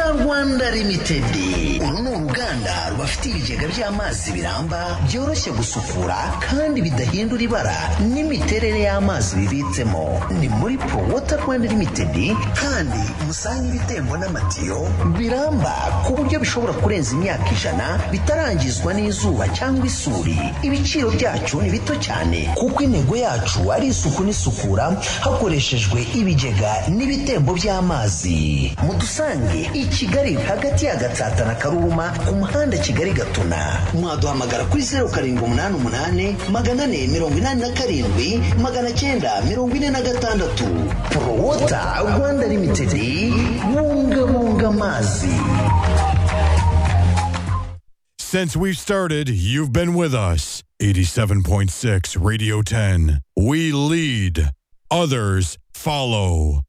Rwanda Limited uru ni uruganda rubafite ibigega by'amazi biramba byoroshye gusukura kandi bidahindura ibara n'imiterere y'amazi bibitsemo ni muri Pro Water Rwanda Limited kandi musange ibitembo n'amatiyo biramba ku buryo bishobora kurenza imyaka ijana bitarangizwa n'izuba cyangwa isuri ibiciro byacu ni bito cyane kuko intego yacu ari isuku n'isukura hakoreshejwe ibigega n'ibitembo by'amazi mudusange i Kigali hagati ya Gatsata na Karuma ku muhanda Kigali Gatuna mwaduhamagara kuri zeru karindwi umunani umunani magana ane mirongo inani na karindwi magana cyenda mirongo ine na gatandatu Prowota Rwanda Limited bungabunga amazi Since we've started, you've been with us. 87.6 Radio 10. We lead, others follow.